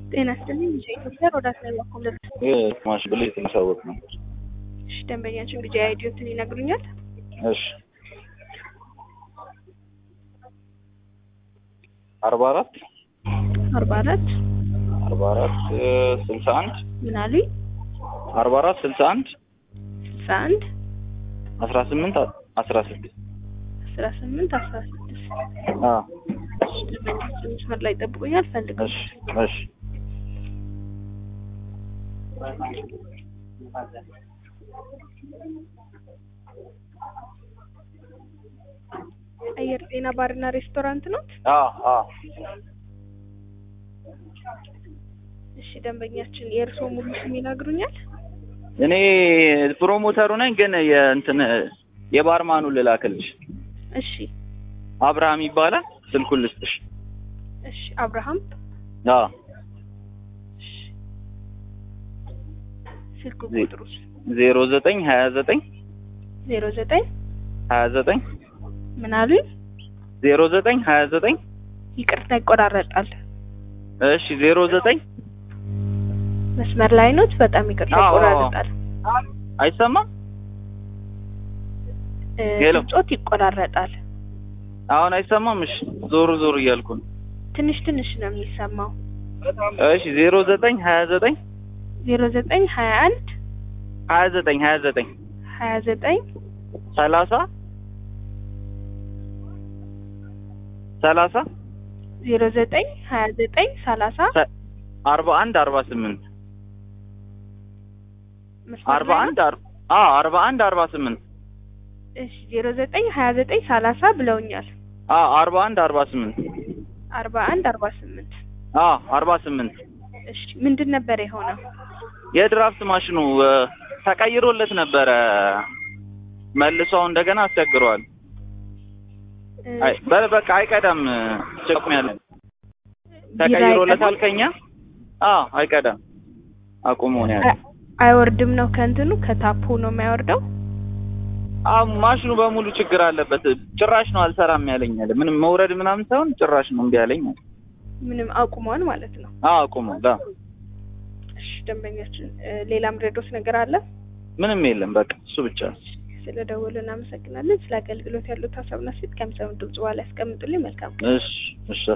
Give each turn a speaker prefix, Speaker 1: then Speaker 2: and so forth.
Speaker 1: ጤና ይስጥልኝ ኢትዮጵያ ሮዳስ ላይ በኩል
Speaker 2: ማሽ ብሎ የተመሳወቅ ነው።
Speaker 1: እሺ ደንበኛችን ቢጃ አይዲዮትን ይነግሩኛል?
Speaker 2: እሺ አርባ አራት
Speaker 1: አርባ አራት
Speaker 2: አርባ አራት ስልሳ አንድ
Speaker 1: ምን አሉኝ?
Speaker 2: አርባ አራት ስልሳ አንድ
Speaker 1: ስልሳ አንድ
Speaker 2: አስራ ስምንት አስራ ስድስት
Speaker 1: አስራ ስምንት አስራ ስድስት
Speaker 2: አ
Speaker 1: እሺ ደንበኛችን መስመር ላይ ጠብቁኛል ፈልገው
Speaker 2: እሺ እሺ
Speaker 1: አየር ጤና ባርና ሬስቶራንት ነው?
Speaker 2: አ አ
Speaker 1: እሺ ደንበኛችን የእርስዎ ሙሉ ስም ይነግሩኛል?
Speaker 2: እኔ ፕሮሞተሩ ነኝ፣ ግን የእንትን የባርማኑ ልላክልሽ።
Speaker 1: እሺ
Speaker 2: አብርሃም ይባላል። ስልኩን ልስጥሽ።
Speaker 1: እሺ አብርሃም
Speaker 2: አ
Speaker 1: እሺ ስልክ
Speaker 2: ዜ-
Speaker 1: ቁጥሩስ
Speaker 2: ዜሮ ዘጠኝ ሀያ ዘጠኝ
Speaker 1: ዜሮ ዘጠኝ
Speaker 2: ሀያ ዘጠኝ
Speaker 1: ምን አሉኝ?
Speaker 2: ዜሮ ዘጠኝ ሀያ ዘጠኝ
Speaker 1: ይቅርታ ይቆራረጣል።
Speaker 2: እሺ ዜሮ ዘጠኝ
Speaker 1: መስመር ላይ ኖት? በጣም ይቅርታ
Speaker 2: አዎ፣ አዎ።
Speaker 1: ይቆራረጣል።
Speaker 2: አይሰማም?
Speaker 1: እ፣
Speaker 2: ሄሎ።
Speaker 1: ድምጾት ይቆራረጣል።
Speaker 2: አሁን አይሰማም? እሺ ዞር ዞር እያልኩ ነው።
Speaker 1: ትንሽ ትንሽ ነው የሚሰማው።
Speaker 2: እሺ ዜሮ ዘጠኝ ሀያ ዘጠኝ
Speaker 1: ዜሮ ዘጠኝ ሀያ አንድ
Speaker 2: ሀያ ዘጠኝ ሀያ ዘጠኝ
Speaker 1: ሀያ ዘጠኝ
Speaker 2: ሰላሳ ሰላሳ
Speaker 1: ዜሮ ዘጠኝ ሀያ ዘጠኝ ሰላሳ
Speaker 2: አርባ አንድ አርባ ስምንት
Speaker 1: መስመር
Speaker 2: አርባ
Speaker 1: ላይ
Speaker 2: አንድ
Speaker 1: ነው?
Speaker 2: አር- አ አርባ አንድ አርባ ስምንት
Speaker 1: እሺ ዜሮ ዘጠኝ ሀያ ዘጠኝ ሰላሳ ብለውኛል።
Speaker 2: አ አርባ አንድ አርባ ስምንት
Speaker 1: አርባ አንድ አርባ ስምንት
Speaker 2: አ አርባ ስምንት
Speaker 1: እሺ ምንድን ነበር የሆነው?
Speaker 2: የድራፍት ማሽኑ እ፣ ተቀይሮለት ነበረ መልሶ አሁን እንደገና አስቸግረዋል።
Speaker 1: እ፣
Speaker 2: አይ በ- በቃ አይቀዳም። ጭቁም ያለ
Speaker 1: ቢራ
Speaker 2: ተቀይሮለታል
Speaker 1: አይቀዳም?
Speaker 2: ከኛ አ አይቀዳም። አቁሞ ነው ያለ።
Speaker 1: አይ- አይወርድም ነው ከእንትኑ ከታፑ ነው የማይወርደው።
Speaker 2: አ ማሽኑ በሙሉ ችግር አለበት። ጭራሽ ነው አልሰራም ያለኝ አለ። ምንም መውረድ ምናምን ሳይሆን ጭራሽ ነው እምቢ ያለኝ አለ።
Speaker 1: ምንም አቁሟል ማለት ነው።
Speaker 2: አ አቁሞ ላ
Speaker 1: እሺ ደንበኛችን እ፣ ሌላም ሬዶስ ነገር አለ?
Speaker 2: ምንም የለም። በቃ እሱ ብቻ ነው።
Speaker 1: ስለ ደወሉ እናመሰግናለን። ስለ አገልግሎት ያሉት ሀሳብና ሴት ከሚሰሙ ድምጽ በኋላ ያስቀምጡልኝ። መልካም ቀን።
Speaker 2: እሺ እሺ